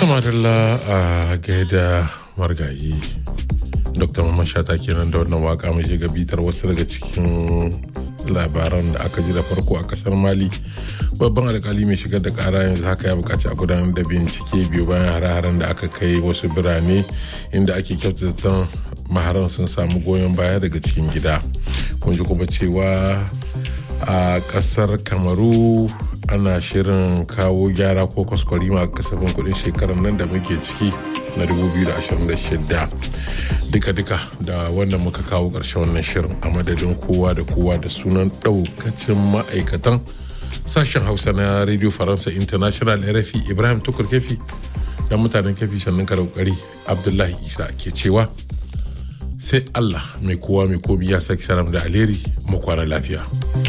Tamarilla a gaida margayi. Dr. Mamman Shata kenan da wannan waka mai shiga bitar wasu daga cikin labaran da aka ji da farko a kasar Mali. Babban alkali mai shigar da kara yanzu haka ya bukaci a gudanar da bincike biyu bayan hare-haren da aka kai wasu birane inda ake kyautata maharan sun samu goyon baya daga cikin gida. Kun ji kuma cewa a kasar Kamaru ana shirin kawo gyara ko kwaskwarima a kasafin kudin shekarar nan da muke ciki na 2026 duka-duka da wannan muka kawo ƙarshen wannan shirin a madadin kowa da kowa da sunan ɗaukacin ma'aikatan sashen hausa na radio faransa international rfi ibrahim tukur kefi da mutanen kefi sannan ka kokari abdullahi isa ke cewa sai allah mai kowa mai komi ya saki saram da alheri mu kwana lafiya.